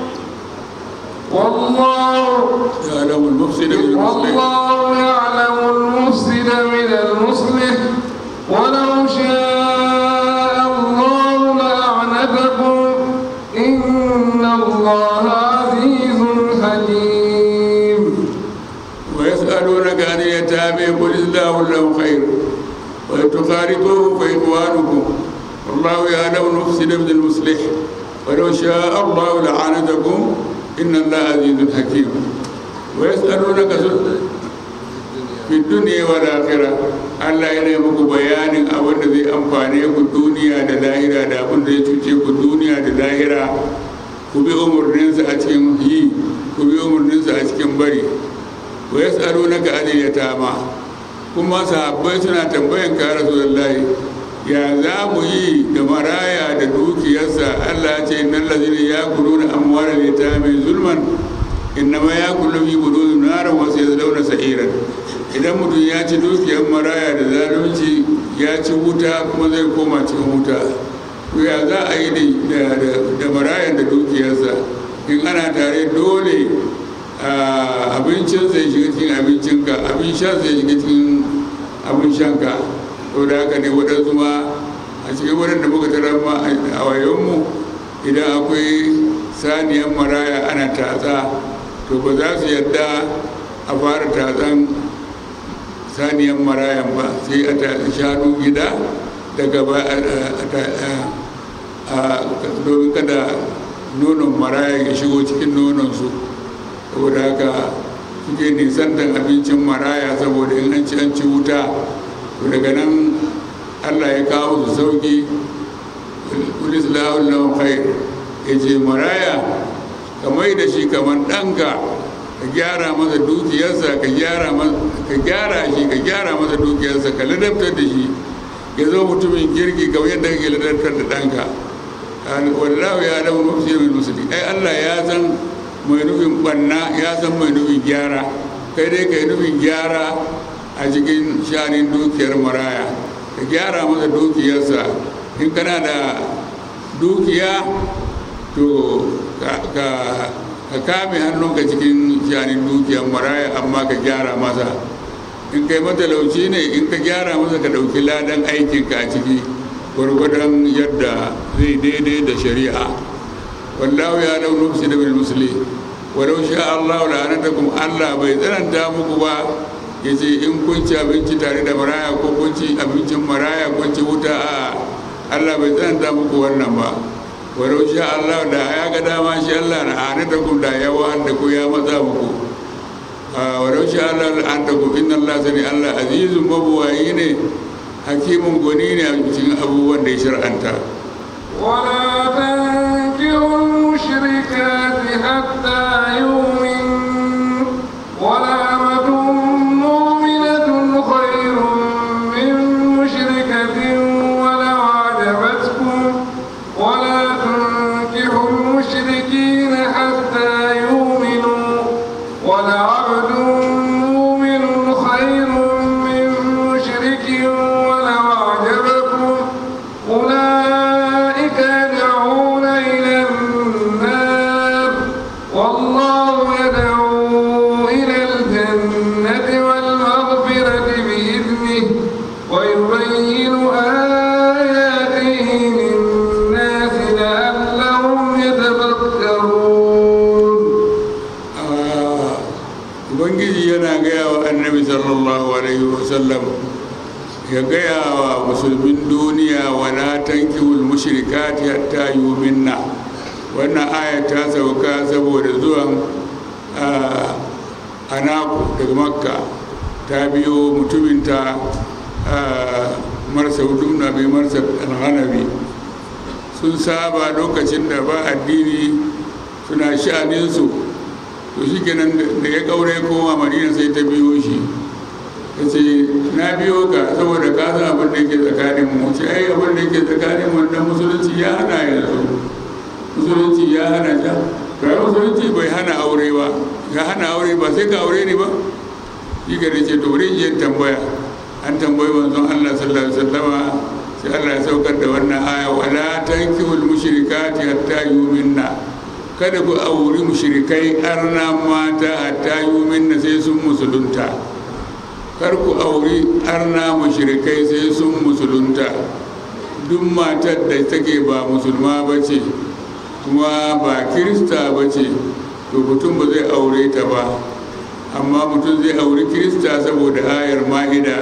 والله يعلم المفسد من المصلح والله يعلم المفسد من المصلح ولو شاء الله لأعنتكم إن الله عزيز حكيم ويسألونك عن اليتامى قل الله لهم خير وإن تخالطوهم فإخوانكم والله يعلم المفسد من المصلح ولو شاء الله لعنتكم إن الله عزيز حكيم ويسألونك في الدنيا والآخرة Allah yana yi muku bayanin abin da zai amfane ku duniya da lahira da abin da zai cuce ku duniya da lahira ku bi umarninsa a cikin yi ku bi umarninsa a cikin bari wa ya tsaro na ga ya tama kuma sahabbai suna tambayan ka rasulullahi ya za mu yi da maraya da dukiyarsa Allah ce innal ladina yakuluna amwalal yatami zulman innama yakulu fi budun naran wa sayadlawna sa'iran idan mutum ya ci dukiyar maraya da zalunci ya ci wuta kuma zai koma cikin wuta to ya za a yi da marayan da dukiyarsa in ana tare dole abincin zai shiga cikin abincinka abin shan zai shiga cikin abin shanka to da haka ne waɗansu ma a cikin waɗanda muka tarar ma a wayonmu idan akwai saniyar maraya ana tatsa to ba za su yadda a fara tatsan saniyar marayan ba sai a tatsi shanu gida daga ba domin kada nonon maraya ya shigo cikin nononsu saboda haka suke nisantan abincin maraya saboda in an ci an ci wuta to daga nan allah ya kawo su sauki kulis lahun khair ya ce maraya ka mai da shi kamar ɗanka ka gyara masa dukiyarsa ka gyara ka gyara shi ka gyara masa dukiyarsa ka ladabtar da shi ya zo mutumin kirki kamar yadda kake ladabtar da ɗanka wallahu ya alamu mafsir min musulmi ai allah ya san mai nufin banna ya san mai nufin gyara kai dai kai nufin gyara a cikin shanin dukiyar maraya ka gyara masa dukiyarsa in kana da dukiya to ka kame hannunka cikin shanin dukiyar maraya amma ka gyara masa in kai matalauci ne in ka gyara masa ka ɗauki ladan aikinka a ciki gwargwadon yadda zai daidai da shari'a wallahu ya lau nufsi da bil musli walau sha Allah la'anatakum Allah bai tsananta muku ba yace in kun ci abinci tare da maraya ko kun ci abincin maraya kun ci wuta a Allah bai tsananta muku wannan ba walau sha Allah da ya ga dama shi Allah la'anatakum da ya wa'anda ku ya matsa muku walau sha Allah la'anatakum inna Allah sani Allah azizun mabuwayi ne hakimin gwani ne a cikin abubuwan da ya shar'anta ولا تنكروا المشركات حتى يؤمنوا ولأمة مؤمنة خير من مشركة ولو عجبتكم ولا تنكحوا المشركين حتى يؤمنوا ولعبد مؤمن خير من مشرك ولو أعجبكم أولئك يدعون إلى النار والله يدعو إلى الجنة والمغفرة بإذنه ويبين آياته للناس لعلهم يتفكرون ubangiji yana gaya wa annabi sallallahu alaihi wasallam ya gaya wa musulmin duniya wala tankihul mushrikati hatta yuminna wannan aya ta sauka saboda zuwan anaku daga makka ta biyo mutuminta marsa hudun na mai marsa alhanabi sun saba lokacin da ba addini suna sha'aninsu to shi kenan da ya kaure koma madina sai ta biyo shi ta ce na biyo ka saboda ka san abin da yake tsakanin mu ce ai abin da yake tsakanin mu da musulunci ya hana yanzu musulunci ya hana ta kai musulunci bai hana aure ba ya hana aure ba sai ka aure ne ba shi ga ce to wurin yin tambaya an tambayi manzon Allah sallallahu alaihi wasallama sai Allah ya saukar da wannan aya wala tankihul mushrikati hatta yuminna kada ku auri mushrikai arna mata hatta yuminna sai sun musulunta kar ku auri arna mushrikai sai sun musulunta duk matar da take ba musulma ba ce kuma ba kirista ba ce to mutum ba zai aure ta ba amma mutum zai auri kirista saboda ayar ma'ida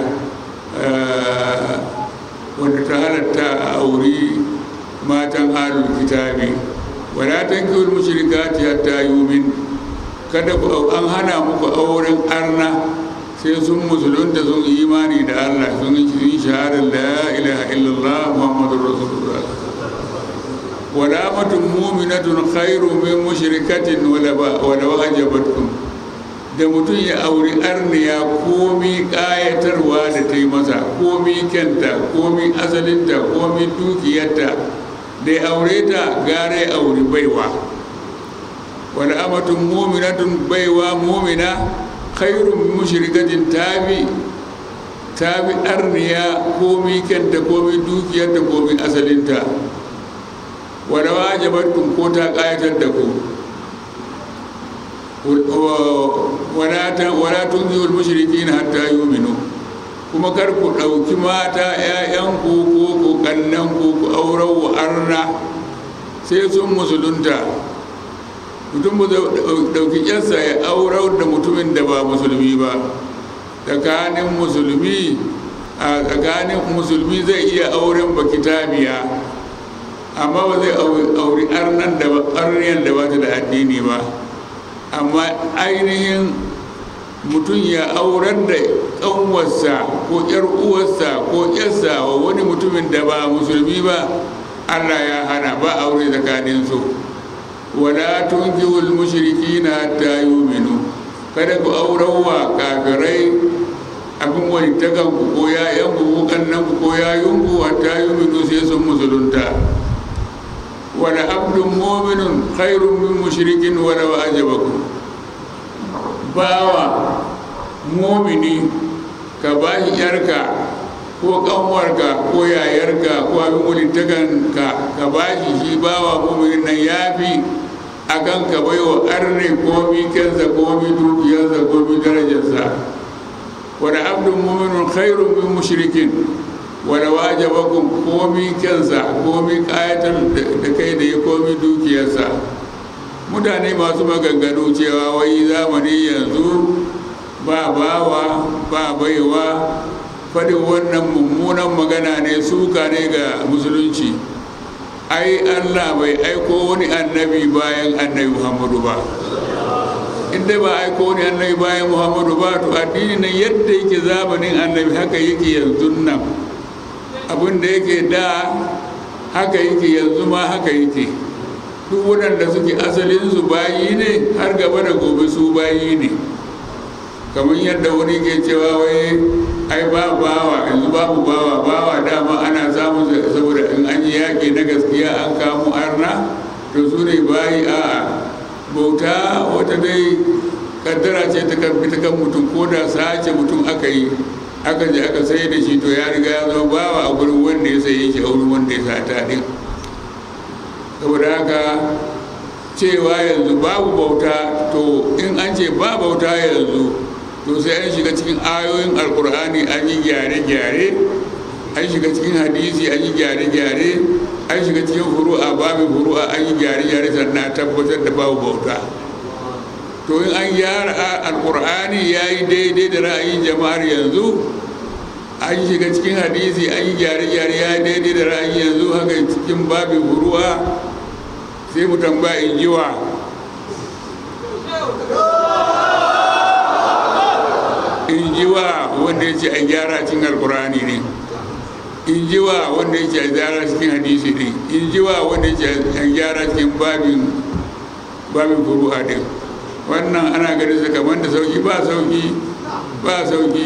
wanda ta halatta a auri matan halin kitabi wala tankihul mushrikati hatta yumin kada ku an hana muku auren arna sai sun musulunta sun imani da Allah sun yi shahadar la ilaha illallah muhammadur rasulullah wala matun mu'minatun khairu min mushrikatin wala wala wajabatkum da mutum ya auri arniya komi kayatarwa da ta yi masa komi kyanta komi asalinta komi dukiyarta da ya aure ta gare auri baiwa wani amatun muminatun baiwa mumina khairun mushrikatin tabi tabi arniya komi kyanta komi dukiyarta komi asalinta wani wajabatun ko ta kayatar da ku wala tunzihul mushrikin hatta yuminu kuma kar ku ɗauki mata 'ya'yanku ko ku ƙannanku ku aurar wa arna sai sun musulunta mutum ba ɗauki ƙyarsa ya aurar da mutumin da ba musulmi ba tsakanin musulmi a tsakanin musulmi zai iya auren ba kitabiya amma ba zai auri arnan da arniyan da ba ta da addini ba amma ainihin mutum ya aurar da ƙanwarsa ko ƴar uwarsa ko ƴarsa wa wani mutumin da ba musulmi ba allah ya hana ba aure tsakaninsu wala tunkihul mushrikina hatta yu'minu kada ku aurawa kafirai abin wani takanku ko yayanku ko kannanku ko yayunku hatta yu'minu sai sun musulunta wala abdun mu'minun khairun min mushrikin wala ajabakum bawa mumini ka ba shi yarka ko kanwarka ko yayarka ko abin walittakanka ka ba shi shi bawa muminin nan ya fi a kan ka bai wa arne komi kensa komi dukiyarsa komi darajarsa wani abdun muminin khairun min mushrikin wani wajabakun komi kensa komi kayatar da kai da ya komi dukiyarsa mutane masu maganganu cewa wai zamani yanzu ba bawa ba baiwa faɗin wannan mummunan magana ne suka ne ga musulunci ai allah bai aiko wani annabi bayan annabi muhammadu ba inda ba aiko wani annabi bayan muhammadu ba to addini nan yadda yake zamanin annabi haka yake yanzu nan abin da yake da haka yake yanzu ma haka yake duk waɗanda suke asalinsu bayi ne har gaba da gobe su bayi ne kamar yadda wani ke cewa wai ai ba bawa yanzu babu bawa bawa dama ana samun saboda in an yi yaƙi na gaskiya an kamo arna to su ne bayi a bauta wata dai kaddara ce ta kan fita kan mutum ko da sace mutum aka yi aka je aka sai da shi to ya riga ya zama bawa a gurin wanda ya saye shi a wurin wanda ya sata din saboda haka cewa yanzu babu bauta to in an ce ba bauta yanzu to sai an shiga cikin ayoyin alkur'ani an yi gyare-gyare an shiga cikin hadisi an yi gyare-gyare an shiga cikin furu'a babin furu'a an yi gyare-gyare sannan tabbatar da babu bauta to in an gyara alkur'ani ya yi daidai da ra'ayin jama'ar yanzu an shiga cikin hadisi an yi gyare-gyare ya daidai da ra'ayi yanzu haka cikin babin ruwa sai mu tambaya in jiwa in jiwa wanda ya ce a gyara cikin alkurani ne in jiwa wanda ya ce a gyara cikin hadisi ne in jiwa wanda ya ce a gyara cikin babin babin furu'a din wannan ana ganin sa kamar da sauki ba sauki ba sauki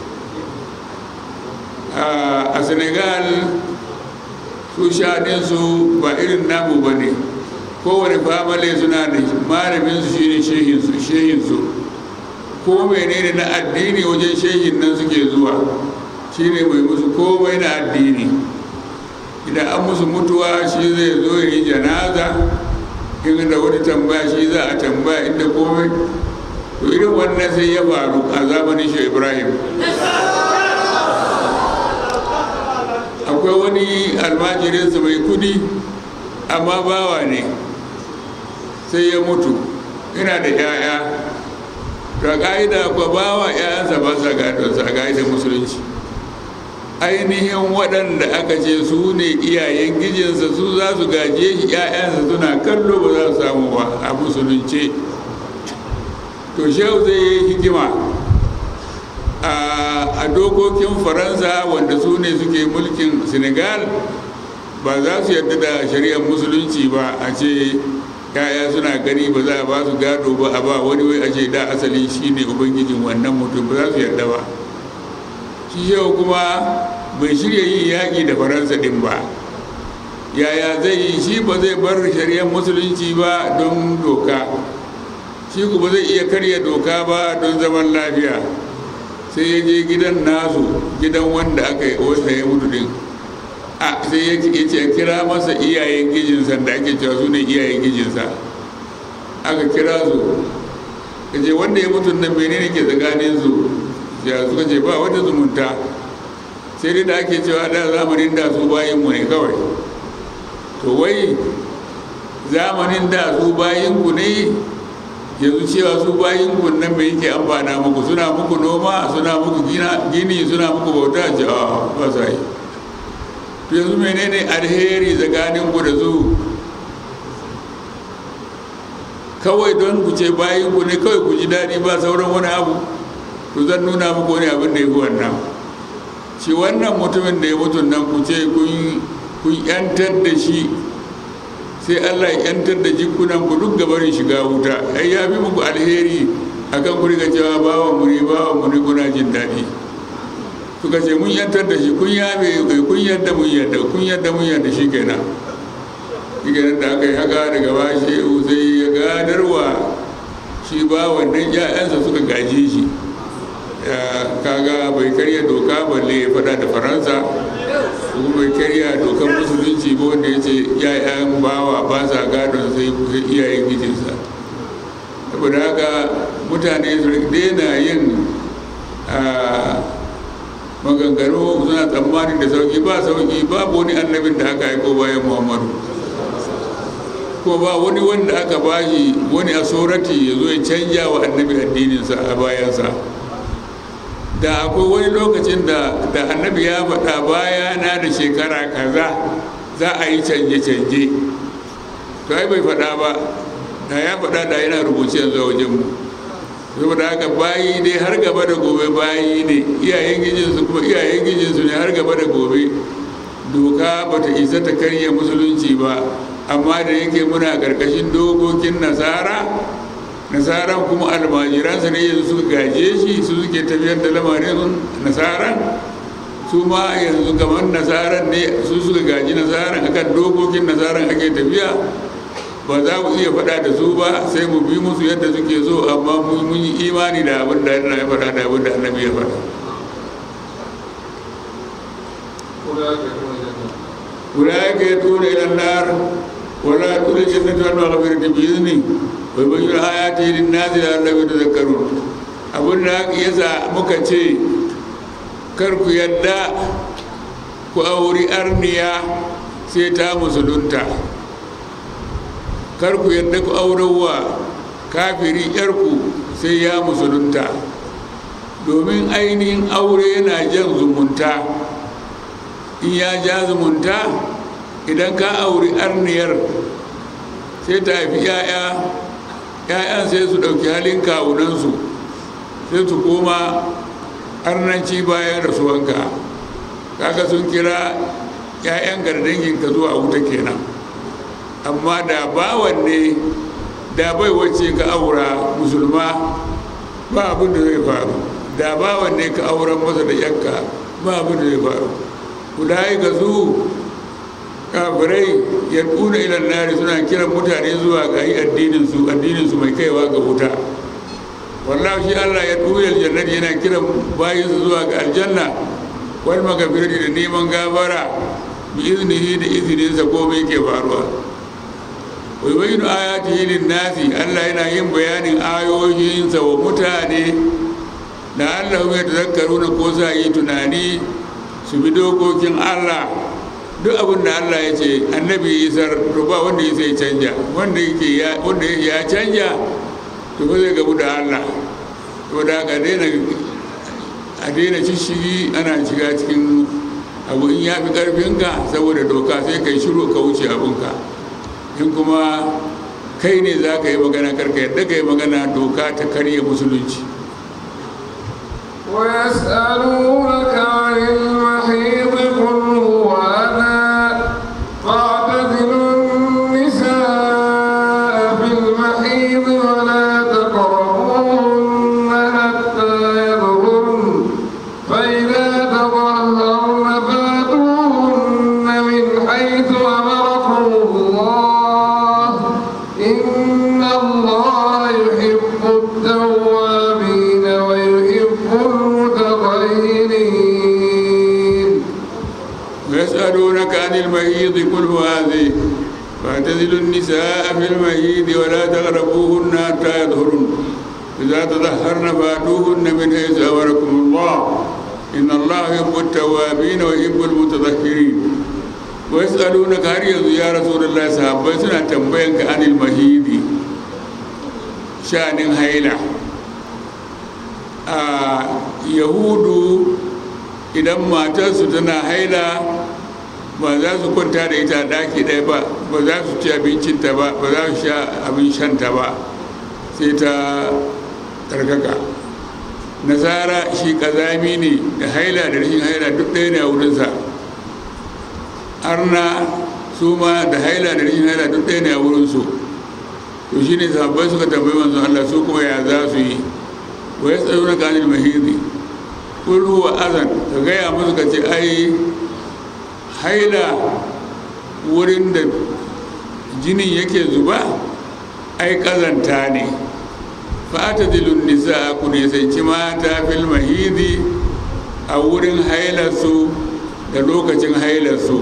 a senegal su shaɗinsu ba irin namu ba ne kowane famale suna da malaminsu shi ne shehinsu ko menene na addini wajen shehin nan suke zuwa shi ne mai musu komai na addini idan an musu mutuwa shi zai zo yi janaza in da wani tambaya shi za a tambaya inda komai to irin wannan sai ya faru a zamanin shi ibrahim akwai wani almajirinsa mai kudi amma bawa ne sai ya mutu ina da 'ya'ya ga ƙa'ida kwa bawa 'ya'yansa ba sa gadonsa a ƙa'idar musulunci ainihin waɗanda aka ce su ne iyayen gijinsa su za su gaje shi 'ya'yansa suna kallo ba za su samu ba a musulunce to shehu zai yi hikima a dokokin faransa wanda su ne suke mulkin senegal ba za su yarda da shari'ar musulunci ba a ce yaya suna gani ba za a ba su gado ba a ba wani wai a ce da asali shine ubangijin wannan mutum ba za su yarda ba shi yau kuma bai shirya yin yaƙi da faransa ɗin ba yaya zai yi shi ba zai bar shari'ar musulunci ba don doka shi kuma zai iya karya doka ba don zaman lafiya sai ya je gidan nasu gidan wanda aka yi wanda ya mutu din a sai ya ce kira masa iyayen gijinsa da ake cewa su ne iyayen gijinsa aka kira su ka ce wanda ya mutu nan menene ke tsakanin su ya suka ce ba wata zumunta sai dai da ake cewa da zamanin da su bayin mu ne kawai to wai zamanin da su bayin ku ne yanzu cewa su bayin nan mai yake amfana muku suna muku noma suna muku gini suna muku bauta ce a ba sa yi to yanzu menene alheri tsakanin ku da su kawai don ku ce bayin ku ne kawai ku ji daɗi ba sauran wani abu to zan nuna muku wani abin da ya fi wannan shi wannan mutumin da ya mutu nan ku ce kun yantar da shi sai allah ya yantar da jikunan ku duk gabarin shiga wuta ai ya fi muku alheri akan ku riga cewa bawa mu ne bawa mu ne kuna jin daɗi suka ce mun yantar da shi kun yabe kun yadda mun yadda kun yadda mun yadda shi kenan shi kenan da aka yi haka daga ba shi sai ya gadarwa shi ba wannan ya'yansa suka gaje shi kaga bai karya doka balle ya faɗa da faransa kuma bai karya dokar musulunci ba wanda ya ce ya'yan bawa ba sa gadon sai iyayen gijinsa saboda haka mutane su daina yin maganganu suna tsammanin da sauki ba sauki babu wani annabin da aka aiko bayan muhammadu ko ba wani wanda aka bashi wani asorati ya zo ya canja wa annabi addininsa a bayansa da akwai wani lokacin da da annabi ya faɗa bayana da shekara kaza za a yi canje-canje to ai bai faɗa ba da ya faɗa da yana rubuce yanzu a wajenmu saboda haka bayi dai har gaba da gobe bayi ne iyayen gijinsu kuma iyayen gijinsu ne har gaba da gobe doka ba ta isa ta karya musulunci ba amma da yake muna ƙarƙashin dokokin nasara nasaran kuma almajiransa ne yanzu suka gaje shi su suke tafiyar da lamarin nasaran su ma yanzu kamar nasaran ne su suka gaji nasaran akan dokokin nasaran ake tafiya ba za mu iya faɗa da su ba sai mu bi musu yadda suke so amma mun yi imani da abin da Allah ya faɗa da abin da annabi ya faɗa أولئك يدعون إلى النار ولا يدخل الجنة والمغفرة بإذنه ويبين آياته للناس لعلهم يتذكرون abin da yasa muka ce kar ku yadda ku auri arniya sai ta musulunta kar ku yadda ku aurewa kafiri yarku sai ya musulunta domin ainihin aure yana jan zumunta in ya ja zumunta idan ka auri arniyar sai ta haifi 'ya'ya 'ya'yan sai su ɗauki halin kawunansu sai su koma arnanci bayan rasuwanka kaga sun kira 'ya'yan gardanginka zuwa wuta kenan amma da bawan ne da bai wacce ka aura musulma ba abin da zai faru da bawan ne ka auren masa da yanka ba abin da zai faru kudai ga su kafirai ya tuna ilan nari suna kiran mutane zuwa ga yi addininsu addininsu mai kaiwa ga wuta wallahu shi allah ya tuna aljannati yana kiran bayinsu zuwa ga aljanna wal magafirati da neman gabara bi iznihi da izininsa komai ke faruwa wai bayyana ayatihi lin nasi allah yana yin bayanin ayoyinsa wa mutane da allah ya tazakkaru na ko sa yi tunani su bi dokokin allah duk abin da allah ya ce annabi isar to ba wanda ya sai canja wanda yake ya wanda ya canja to ba zai gabu da allah to da ka daina a daina shishigi ana shiga cikin abu in ya fi karfinka saboda doka sai kai shiru ka wuce abinka in kuma kai ne za ka yi magana karka yadda ka yi magana doka ta karya musulunci ويسألونك عن المحيض قل هو أذى فاعتزلوا النساء في المحيض ولا تقربوهن حتى يظهرن فإذا تطهرن فاتوهن من حيث أمركم الله إن الله يحب التوابين ويحب المتطهرين ويسألونك عن المهيض قل هو هذه فاعتزلوا النساء في المهيض ولا تقربوهن حتى يظهرن إذا تطهرن فاتوهن من حيث أمركم الله إن الله يحب التوابين ويحب المتطهرين ويسألونك هل يزو يا رسول الله صحابة سنة تنبينك عن المهيض شأن هيلة آه يهود idan matarsu tana haila ba za su kwanta da ita daki ɗaya ba ba za su ci abincinta ba ba za su sha abin shanta ba sai ta tsarkaka nasara shi kazami ne da haila da rashin haila duk ɗaya ne a wurinsa arna su ma da haila da rashin haila duk ɗaya ne a wurinsu to shi ne sabbai suka tambayi manzon Allah su kuma ya za su yi wa ya tsayo na kanin mahiri kullu wa azan ka gaya musu ka ce ai haila wurin da jinin yake zuba ai kazanta ne fata dilun nisa ku nisanci mata fil mahidi a wurin hailarsu da lokacin hailarsu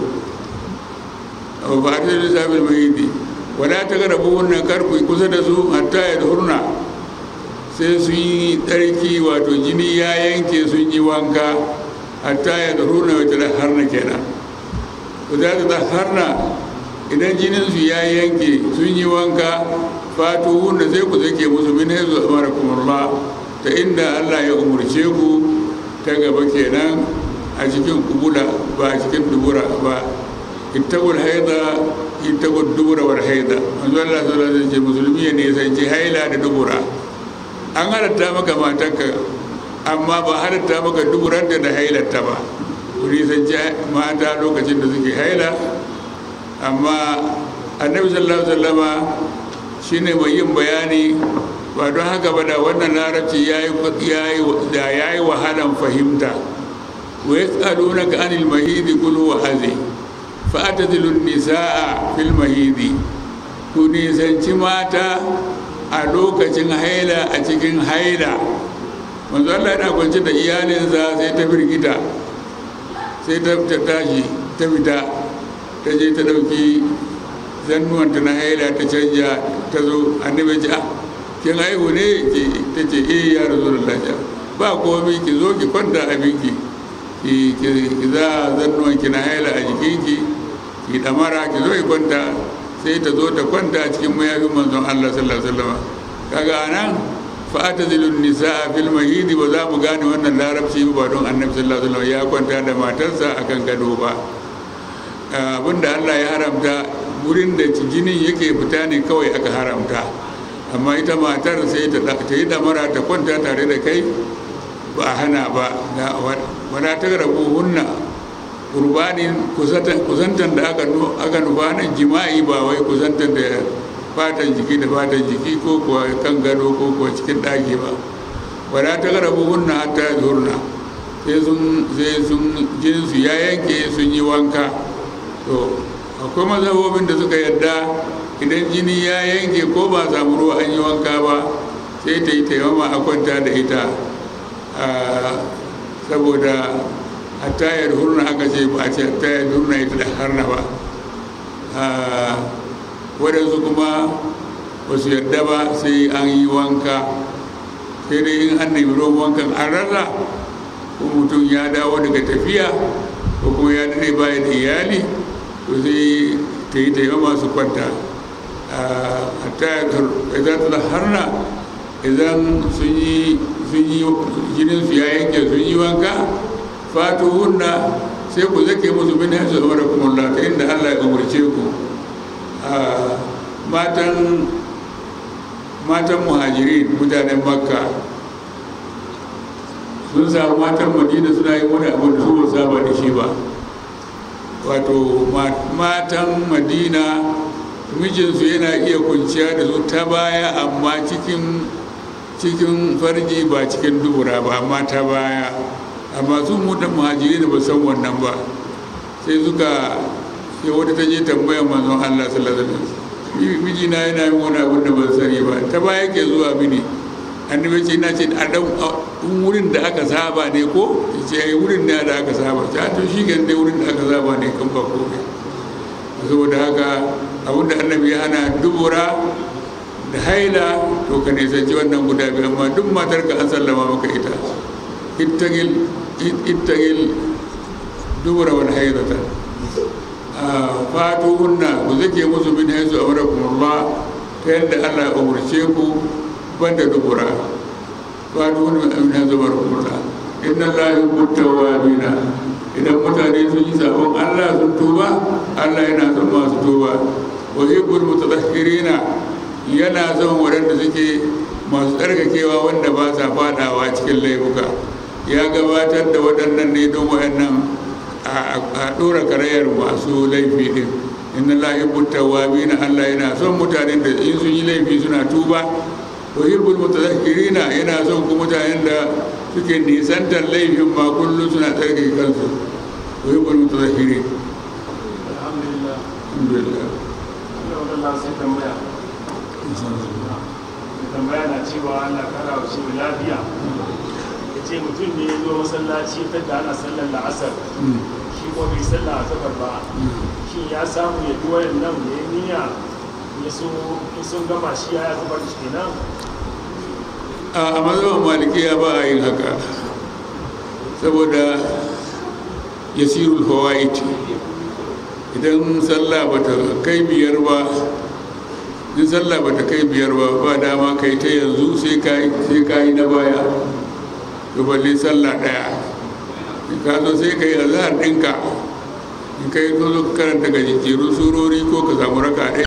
a fata dilun nisa fil mahidi wala ta garabu wannan karku kusa da su hatta ya hurna sai sun yi tsarki wato jini ya yanke sun yi wanka hatta ya hurna wata da harna kenan ku za ta harna idan jininsu ya yanke sun yi wanka fatu wanda sai ku zake musu min haizu amara kumarla ta inda allah ya umarce ku ta gaba kenan a cikin kubula ba a cikin dubura ba ittaqul haida ittaqul dubura wal haida manzo allah sallallahu alaihi wasallam musulmi ya nisanci haila da dubura an halatta maka matanka amma ba halatta maka duburanta da hailarta ba ku nisanci mata lokacin da suke haila amma annabi sallallahu alaihi wasallama shine mai yin bayani ba don haka ba da wannan larabci yayi yayi da yayi wahalan fahimta wa yas'alunaka anil mahidi qul huwa hazi fa atadilu nisaa fil mahidi ku nisanci mata a lokacin haila a cikin haila manzo Allah yana kwance da iyalinsa sai ta firgita sai ta tashi ta fita ta je ta ɗauki zannuwanta na haila ta canja ta zo annabi ce ah kin haihu ne ta ce eh ya rasu da lafiya ba komai ki zo ki kwanta abinki ki ki za zannuwanki na haila a jikinki ki damara ki zo ki kwanta sai ta zo ta kwanta a cikin mayafin manzon Allah sallallahu alaihi wasallam kaga anan fa'atazilun nisa fil mahidi ba za mu gane wannan larabci ba don annabi sallallahu alaihi wasallam ya kwanta da matarsa akan gado ba abinda Allah ya haramta wurin da jinin yake fita ne kawai aka haramta amma ita matar sai ta yi damara ta kwanta tare da kai ba a hana ba wala ta rabu hunna kurbanin kusantan da aka nufa nan jima'i ba wai kusantan da fatan jiki da fatan jiki ko kuwa kan gado ko kuwa cikin ɗaki ba wala ta rabu hunna hatta zurna sai sun sai sun jinsu ya yanke sun yi wanka to akwai mazhabobin da suka yadda idan jini ya yanke ko ba samu ruwa an yi wanka ba sai ta yi taimama a kwanta da ita saboda hatta ya hurna aka ce ba a ce hatta ya hurna ita da harna ba waɗansu kuma ba su yadda ba sai an yi wanka sai dai in an nemi ruwan wankan an rasa ko mutum ya dawo daga tafiya ko kuma ya daɗe bayan iyali to sai ta yi taimama su kwanta hatta ya ta harna idan sun yi jinin su ya yanke sun yi wanka fatu hunna sai ku zake musu min haisu amara kuma ta inda Allah ya umarce ku matan matan muhajirin mutanen makka sun samu matan madina suna yi wani abu da su ba saba da shi ba wato matan madina mijinsu yana iya kunciya da su ta baya amma cikin cikin farji ba cikin dubura ba amma ta baya amma sun mutan muhajiri da ba san wannan ba sai suka sai wata ta je tambaya manzon Allah sallallahu alaihi wasallam mijina yana yin wani abin da ban sani ba ta baya ke zuwa mini annabi ce na ce a dan wurin da aka saba ne ko ce ai wurin ne da aka saba ta to shi gan dai wurin da aka saba ne kan ba komai saboda haka abin da annabi ya hana dubura da haila to ka nisanci wannan guda biyu amma duk matar ka an sallama maka ita ittagil ittagil dubura wal haidata fatu hunna ku zake musu min haizu amarakumullah ta yadda Allah ya umurce ku banda dubura fatu hunna min haizu amarakumullah inna Allah yuhibbu tawwabina idan mutane sun yi sabon Allah sun tuba Allah yana son masu tuba wa yuhibbul mutatahhirina yana son waɗanda suke masu tsarkakewa wanda ba sa fadawa cikin laifuka ya gabatar da waɗannan ne don waɗannan a ɗora karayar masu laifi ɗin inna la yuhibbu tawwabin Allah yana son mutanen da in sun yi laifi suna tuba wa yuhibbul mutadhakkirina yana son kuma mutanen da suke nisantar laifin ma kullum suna tsarkake kansu wa yuhibbul mutadhakkirin alhamdulillah alhamdulillah Allah sai tambaya da tambaya na cewa Allah kara wa shi lafiya ya ce mutum ne ya zo masallaci ta da ana sallar la'asar shi ko bai sallah a kafar ba shi ya samu ya bi wayan nan ya yi niyya ya so in sun gama shi ya zubar da shi kenan a mazhaban malikiya ba a yin haka saboda yasirul fawaid idan sallah bata kai biyar ba in sallah bata kai biyar ba ba dama kai ta yanzu sai ka sai ka yi na baya to balle sallah daya in ka zo sai ka yi azhar ɗinka in kai zo zo ka karanta gajejjerun surori ko ka samu raka ɗaya